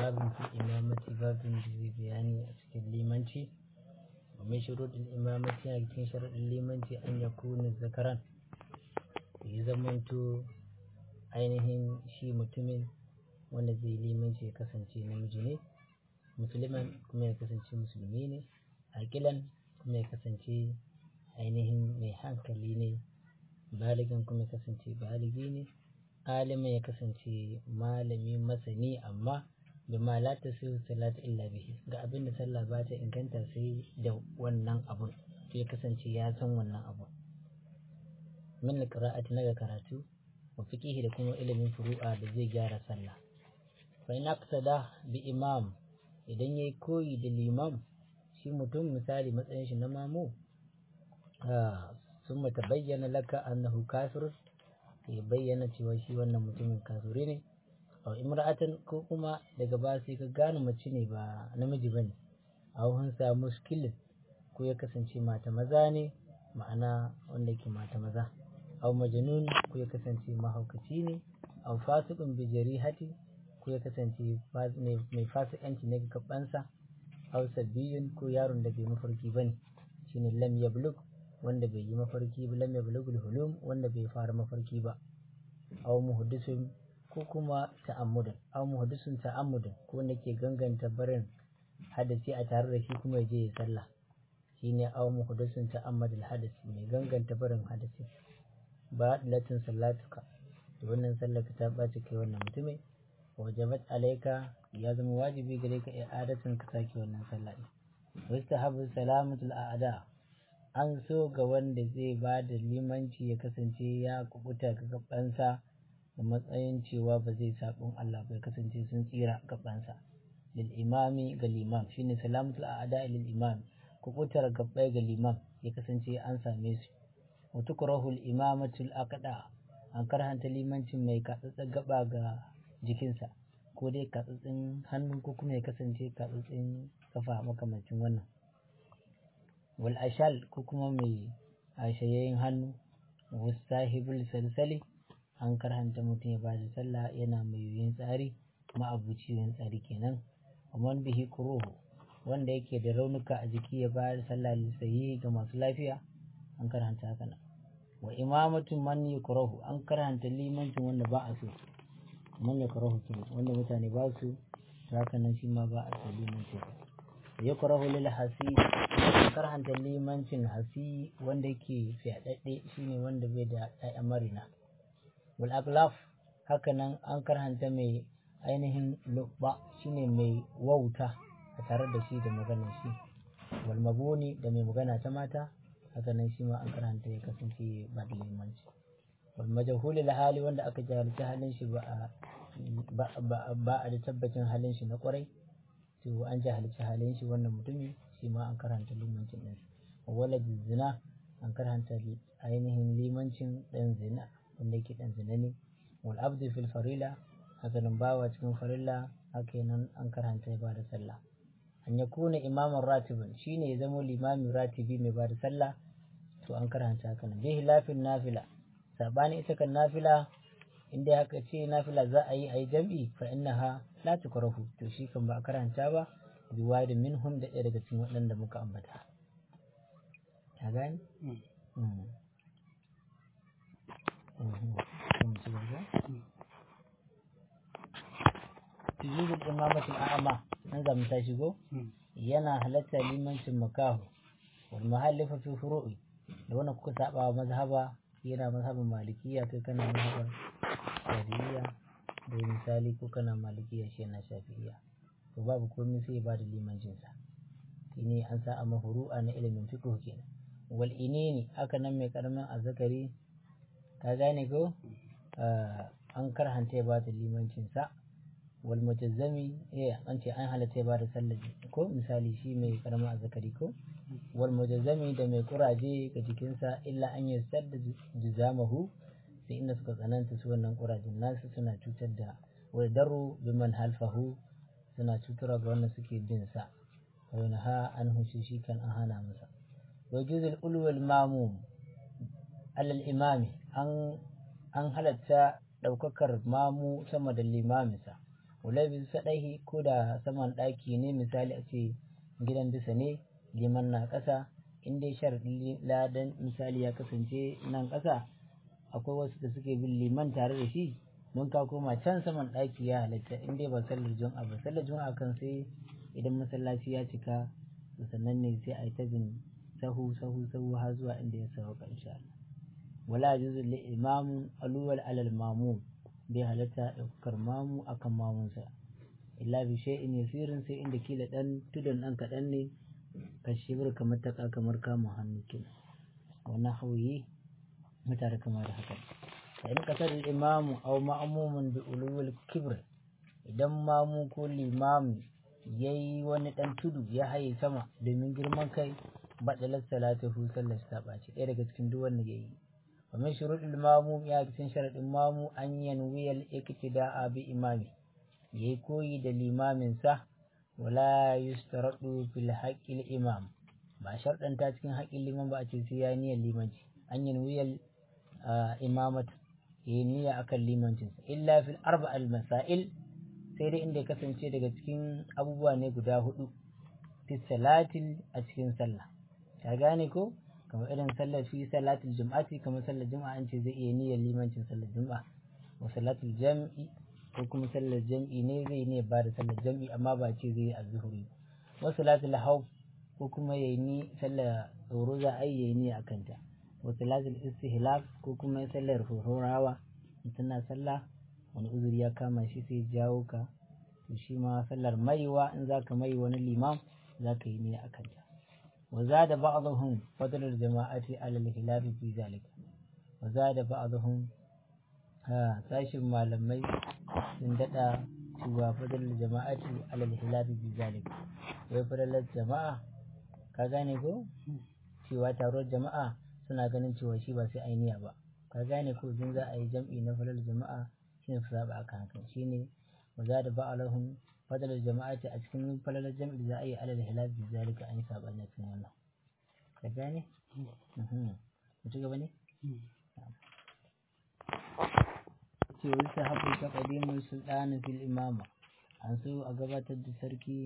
babin fi imamati babin da zai bayani a cikin limanci ومن شروط الإمامة cikin sharaɗin limanci an ya kuna zakaran ya zamanto ainihin shi mutumin wanda zai limanci ya kasance namiji ne musulman kuma ya kasance musulmi ne aƙilan kuma ya kasance ainihin mai hankali ne baligan kuma ya kasance baligi ne alimin ya kasance malami masani amma bima la tasiru salatu illa bihi ga abin da sallah ba ta inganta sai da wannan abun to ya kasance ya san wannan abun min qira'ati na ga karatu wa fiqihi da kuma ilimin furu'a da zai gyara sallah fa in aqsada bi imam idan yayi koyi da limam shi mutum misali matsayin shi na mamu sun mata bayyana laka annahu kafir ya bayyana cewa shi wannan mutumin kafiri ne aw imra'atan ko kuma daga ba sai ka gane mace ne ba namiji bane aw hun sa muskilin ko ya kasance mata maza ne ma'ana wanda ke mata maza aw majnun ko ya kasance mahaukaci ne aw fasiqun bi jarihati ko ya kasance mai fasikanci ne ga gabansa aw sabiyun ko yaron da bai mafarki bane shine lam yablug wanda bai yi mafarki ba lam yablugul hulum wanda bai fara mafarki ba aw muhaddisun ko kuma ta'ammudan aw muhaddisun ta'ammudan ko wanda ke ganganta barin hadasi a tare da shi kuma ya je ya sallah shine aw muhaddisun ta'ammadul hadasi mai ganganta barin hadasi ba latin sallatuka to wannan sallar ta ɓaci kai wannan mutumin wajabat alaika ya zama wajibi gare ka i'adatin ka sake wannan sallah din wastahabu salamatul a'da an so ga wanda zai ba da limanci ya kasance ya kubuta ga gabansa da matsayin cewa ba zai sabon Allah bai kasance sun tsira gabansa lil imami ga limam shine salamatul a'da lil imam kubutar gabbai ga limam ya kasance an same su wa tukrahu al imamatul aqda an karhanta limancin mai katsatsa gaba ga jikinsa ko dai katsatsin hannu ko kuma ya kasance katsatsin kafa makamancin wannan wal ashal ko kuma mai ashayayyin hannu wasahibul salsali an karhanta mutum ya bada sallah yana mai yoyin tsari ma'abuci yoyin tsari kenan amman bihi kuruhu wanda yake da raunuka a jiki ya bada sallah lissayi ga masu lafiya an karhanta haka nan wa imamatu man yukrahu an karhanta limancin wanda ba a so man yukrahu kenan wanda mutane ba su haka nan shi ma ba a so limancin yukrahu lil hasi karhanta limancin hasi wanda yake fyaɗaɗɗe shine wanda bai da ƴaƴan marina wal aglaf haka nan an karhanta mai ainihin lubba shine mai wauta a tare da shi da maganar shi wal mabuni da mai magana ta mata haka nan shi ma an karhanta ya kasance ba da limanci wal majhulil hali wanda aka jahilci halin shi ba a ba a da tabbacin halin shi na kwarai to an jahilci halin shi wannan mutumi shi ma an karanta limancin ɗin walad zina an karanta ainihin limancin ɗan zina wanda yake ɗan zina ne wal abdu fil farila haka nan bawa cikin farilla haka nan an karanta ya bada sallah an ya kuna imaman ratibin shine ya zama limami ratibi mai bada sallah to an karanta haka nan bihi lafin nafila sabani ita kan nafila inda haka ce nafila za a yi a yi jam'i fa innaha la tukrahu to shi kan ba a karanta ba bi wadi minhum da ɗaya daga cikin waɗanda muka ambata ka gani Tijibul imamatul a'ama nan za mu tashi go yana halatta limancin makahu wal muhallifa fi furu'i da wannan kuka saba wa mazhaba yana mazhabin malikiya kai kana mazhaban shafi'iyya da misali ko kana malikiya shi yana shafi'iyya to babu komai sai ba da limancin sa shine an sa a mahuru'a na ilimin fiqh kenan wal inini haka nan mai karamin azzakari ka gane ko an karhanta ya ba da limancin sa wal mutazzami eh an ce an halatta ya ba da sallar ko misali shi mai karamin azzakari ko wal mujazzami da mai kuraje ga jikinsa illa an yi sadda jizamahu sai inda suka tsananta su wannan kurajen nasu suna cutar da wadaru biman halfahu suna cutarwa ga wannan suke bin sa wa ha an hushe shi kan an hana masa wa juzul ulwal mamum alal imami an an halatta daukakar mamu sama da limaminsa wala bi sadaihi ko da saman ɗaki ne misali a ce gidan bisa ne liman na ƙasa in dai sharaɗin ladan misali ya kasance nan ƙasa akwai wasu da suke bin liman tare da shi don ka koma can saman ɗaki ya halatta in dai ba sallar juma'a ba sallar juma'a kan sai idan masallaci ya cika to sannan ne sai a yi ta bin sahu sahu sahu har zuwa inda ya sauka insha Allah wala juzu li imamun aluwal alal mamu bai halatta ɗaukar mamu akan mamunsa illa bi shay'in yasirin sai inda kila dan tudun dan kaɗan ne kashibir kamar taka kamar kama hannu kina wannan hauyi mutare kamar da haka fa in kasar imamu aw ma'mumun bi ulul kibr idan mamu ko limami yayi wani dan tudu ya haye sama domin girman kai badalar salatuhu sallar ta ɓaci ɗaya daga cikin duk wanda yayi wa min shuruɗil mamu ya cikin sharaɗin mamu an yanwiyal iktida'a bi imami yayi koyi da limamin sa wala yustaradu fil haqqil imam ba sharɗanta cikin haƙƙin liman ba a ce sai ya niyyar limanci an yanwiyal imamat yayi niyya akan limancin sa illa fil arba'al masail sai dai inda ya kasance daga cikin abubuwa ne guda hudu fi salatin a cikin sallah ka gane ko kamar irin sallar fi salatul jum'ati kamar sallar juma'a an ce zai iya niyyar limancin sallar juma'a wa salatul jam'i ko kuma sallar jam'i ne zai ne ba da sallar jam'i amma ba ce zai yi azhuri wa salatul hawf ko kuma yayi ni sallar tsoro za a yi yayi ni akan ta wa salatul istihlaf ko kuma sallar horawa mutum na sallah wani uzuri ya kama shi sai jawo ka to shi ma sallar maiwa in zaka mai wani limam zaka yi ne akan ta وزاد بعضهم فضل الجماعة على الخلاف في ذلك وزاد بعضهم ها ساشن malamai sun daɗa cewa fadalar jama'ati alal hilafi fi zalik wai fadalar jama'a ka gane ko cewa taruwar jama'a suna ganin cewa shi ba sai ainiya ba ka gane ko idan za a yi jam'i na fadalar jama'a shine su saba akan hakan shine wa za da ba'alahum fadalar jama'ati a cikin falalar jam'i za a yi alal hilal bi zalika an yi sabani cikin wannan ka gane mu ci gaba ne ce wani sahabu ta kadimin sultani fil imama an so a gabatar da sarki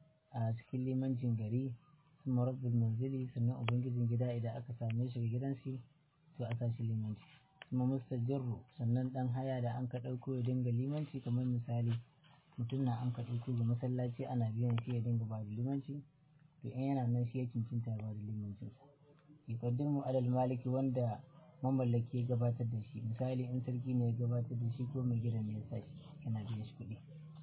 a cikin limancin gari kuma rabbul manzili sannan ubangijin gida idan aka same shi ga gidansu to a sa shi limanci kuma mustajirru sannan dan haya da an ka ɗauko ya dinga limanci kamar misali mutum na an kaɗi ko ga masallaci ana biyan shi ya dinga ba da limanci to in yana nan shi ya cincinta ba da limancin yuqaddimu alal maliki wanda mamallaki ya gabatar da shi misali in sarki ne ya gabatar da shi ko mai gidan ne ya sa shi yana biyan shi kuɗi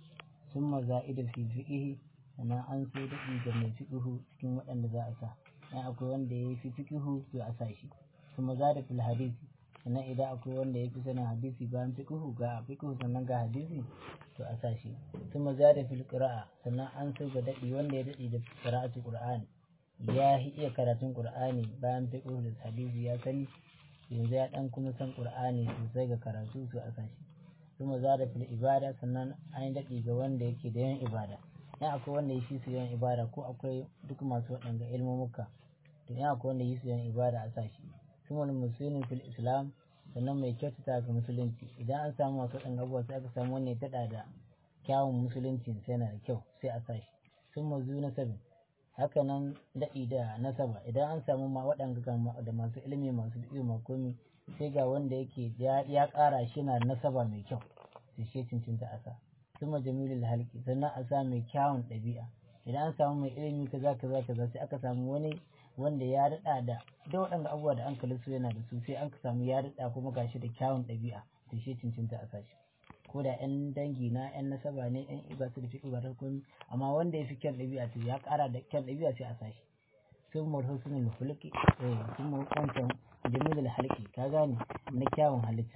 sun maza'ida fi fiqihi sannan an so daɗi ga mai fiqihu cikin waɗanda za a sa in akwai wanda ya fi fiqihu to a sa shi kuma za da fil hadisi sannan idan akwai wanda ya fi sanin hadisi bayan fiqhu ga fiqhu sannan ga hadisi to a sashi kuma zada fil qira'a sannan an so ga dadi wanda ya dadi da qira'atu qur'ani ya iya karatun qur'ani bayan fiqhu da hadisi ya sani yanzu ya dan kuma san qur'ani sosai ga karatu to a sashi kuma zada fil ibada sannan an dadi ga wanda yake da yan ibada in akwai wanda ya shi su yan ibada ko akwai duk masu waɗanga ilmumuka to in akwai wanda ya su yan ibada a sashi kuma musulmin fil islam sannan mai kyautata ga musulunci idan an samu masu ɗan abubuwa sai aka samu wani taɗa da kyawun musulunci sai yana da kyau sai a sa shi sun mazu na sabin haka nan daɗi da nasaba idan an samu ma waɗanda da masu ilimi masu biyu ma komi sai ga wanda yake ya ƙara shi na nasaba mai kyau sai shi cincinta a sa sun ma jamilul halki sannan a sa mai kyawun ɗabi'a idan an samu mai ilimi kaza kaza kaza sai aka samu wani wanda ya daɗa da da waɗanda abubuwa da an kalli su yana da su sai an ka samu ya daɗa kuma gashi da kyawun ɗabi'a da shi cincinta a sashi ko da yan dangi na yan nasaba ne yan iba su da fi ba da komi amma wanda ya fi kyan ɗabi'a to ya ƙara da kyan ɗabi'a sai a sashi sun mar husnul hulki eh sun mar wancan jamilul halki ka gane na kyawun halitta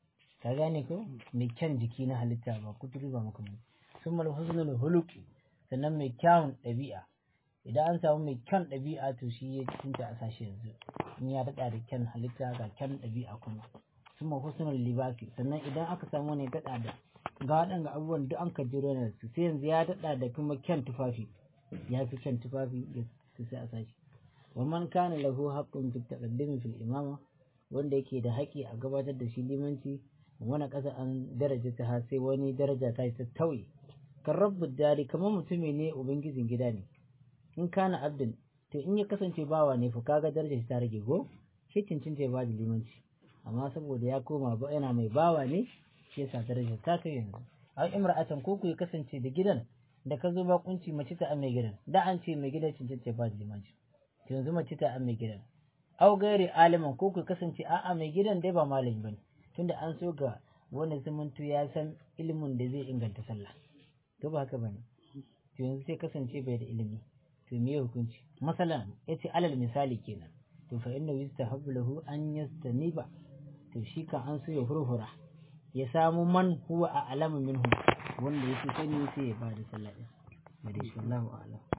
ka gane ko mai kyan jiki na halitta ba kuturu ba makamu sun mar husnul hulki sannan mai kyawun ɗabi'a idan an samu mai kyan ɗabi'a to shi ya cinta a sashi yanzu in ya daɗa da kyan halitta ga kyan ɗabi'a kuma suma husnul libasi sannan idan aka samu wani daɗa da ga waɗanda abubuwan duk an ka jiro na su sai yanzu ya daɗa da kuma kyan tufafi ya fi kyan tufafi ya sai a sashi wa man kana lahu haqqun fi taqaddumi fil imama wanda yake da haƙƙi a gabatar da shi limanci wani ƙasa an daraja ta sai wani daraja ta ta tauye kan rabbu dari kamar mutumi ne ubangijin gida ne in kana abdin to in ya kasance bawa ne fa kaga darajar ta rage go shi cincinta ya ba da limanci amma saboda ya koma ba yana mai bawa ne shi yasa darajar ta kai yanzu a imra'atan ko ku ya kasance da gidan da ka zo bakunci mace ta mai gidan da an ce mai gidan cincinta ya ba da limanci to yanzu mace ta mai gidan au gairi aliman ko ku kasance a'a mai gidan dai ba malami bane tunda an so ga wani zumuntu ya san ilimin da zai inganta sallah to ba haka bane to yanzu sai kasance bai da ilimi to me hukunci masalan yace alal misali kenan to fa inna yustahabbu lahu an yastaniba to shi kan an so ya hurhura ya samu man huwa a alamu minhu wanda yake sani sai ya bada sallah din Allahu a'lam